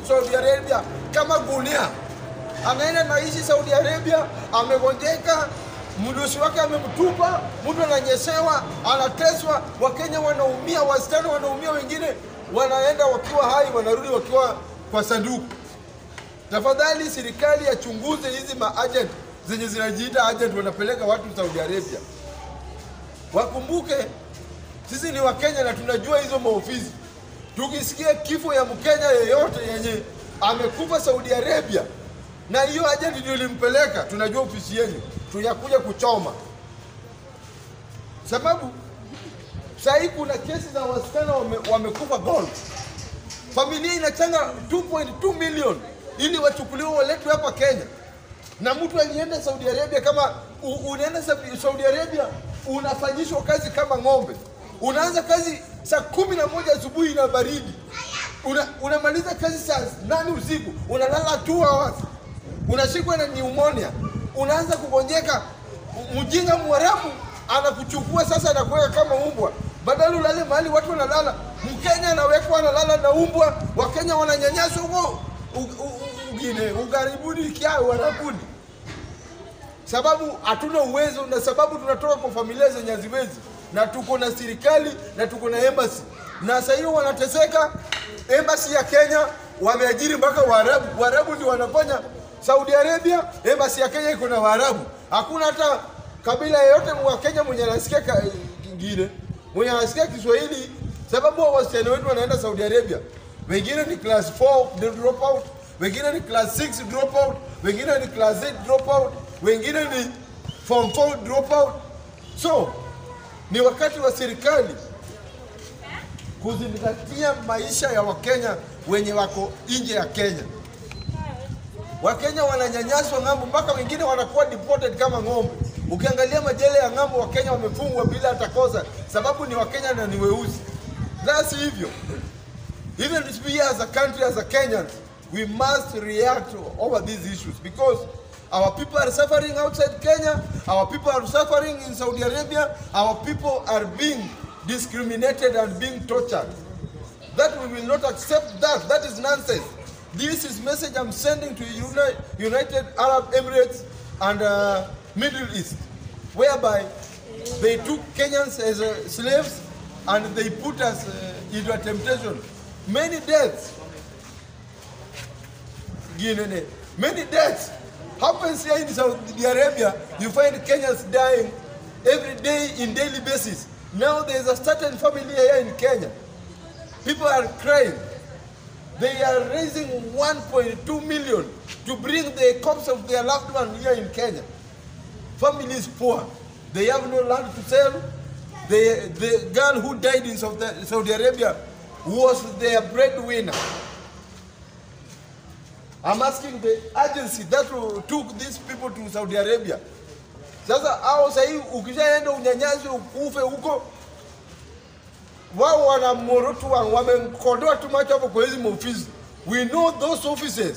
Saudi Arabia kama gunia, anaenda naishi Saudi Arabia, amegonjeka, mdosi wake amemtupa, mtu ananyeshewa, anateswa, Wakenya wanaumia, wasichana wanaumia, wengine wanaenda wakiwa hai, wanarudi wakiwa kwa sanduku. Tafadhali serikali yachunguze hizi maagent zenye zinajiita agent wanapeleka watu Saudi Arabia. Wakumbuke sisi ni Wakenya na tunajua hizo maofisi. Tukisikia kifo ya Mkenya yeyote yenye amekufa Saudi Arabia na hiyo agent ndio ilimpeleka, tunajua ofisi yenu, tunakuja kuchoma, sababu sahii kuna kesi za wasichana wame, wamekufa gold familia inachanga 2.2 million ili wachukuliwe waletwe hapa Kenya, na mtu alienda Saudi Arabia. Kama u, unaenda Saudi- Saudi Arabia unafanyishwa kazi kama ng'ombe, unaanza kazi saa kumi na moja asubuhi na baridi, una, unamaliza kazi saa nane usiku, unalala two hours, unashikwa na pneumonia, unaanza kugonjeka. Mjinga mwarabu anakuchukua sasa, anakuweka kama umbwa, badala ulale mahali watu wanalala. Mkenya anawekwa analala na umbwa, Wakenya wananyanyaswa huko u- u- ugine ugaribuni kia warabuni, sababu hatuna uwezo na sababu tunatoka kwa familia zenye haziwezi, na tuko na serikali na tuko na embassy, na sasa hiyo wanateseka. Embassy ya Kenya wameajiri mpaka Waarabu. Waarabu ndio wanafanya Saudi Arabia. Embassy ya Kenya iko na Waarabu, hakuna hata kabila yeyote wa Kenya mwenye anasikia ka- kingine mwenye anasikia Kiswahili, sababu wa wasichana wetu wanaenda Saudi Arabia, wengine ni class 4 drop out, wengine ni class 6 drop out, wengine ni class 8 drop out, wengine ni form 4 drop out. So ni wakati wa serikali kuzingatia maisha ya Wakenya wenye wako nje ya Kenya. Wakenya wananyanyaswa ng'ambo, mpaka wengine wanakuwa deported kama ng'ombe. Ukiangalia majela ya ng'ambo, Wakenya wamefungwa bila hata kosa, sababu ni Wakenya na ni weusi. La si hivyo. Even we as a country, as a Kenyans, we must react over these issues because our people are suffering outside Kenya, our people are suffering in Saudi Arabia, our people are being discriminated and being tortured. That we will not accept that. That is nonsense. This is message I'm sending to Uni- United Arab Emirates and uh, Middle East, whereby they took Kenyans as uh, slaves and they put us uh, into a temptation. Many deaths, Guinea, many deaths happens here in Saudi Arabia. You find Kenyans dying every day in daily basis. Now there is a certain family here in Kenya. People are crying. They are raising 1.2 million to bring the corpse of their loved one here in Kenya. Family is poor. They have no land to sell. The, the girl who died in Saudi Saudi Arabia was their breadwinner. I'm asking the agency that took these people to Saudi Arabia. Sasa hao sahii ukishaenda unyanyasi ukufe huko, wao wana morotu wa- wamekodoa tu macho hapo kwa hizi maofisi. We know those offices.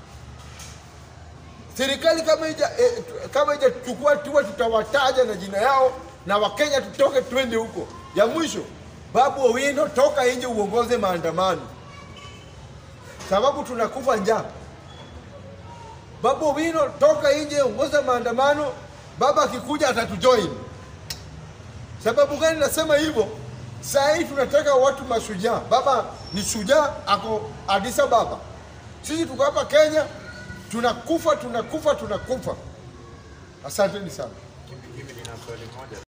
Serikali kama ija eh, kama ijachukua hatua, tutawataja na jina yao na Wakenya tutoke twende huko. Ya mwisho, Babu Owino, toka nje uongoze maandamano, sababu tunakufa njaa. Babu Owino, toka nje ongoza maandamano, baba akikuja atatujoin. Sababu gani nasema hivyo? Saa hii tunataka watu mashujaa. Baba ni shujaa, ako Addis Ababa. Sisi tuko hapa Kenya, tunakufa tunakufa tunakufa. Asanteni sana. Mimi nina swali moja.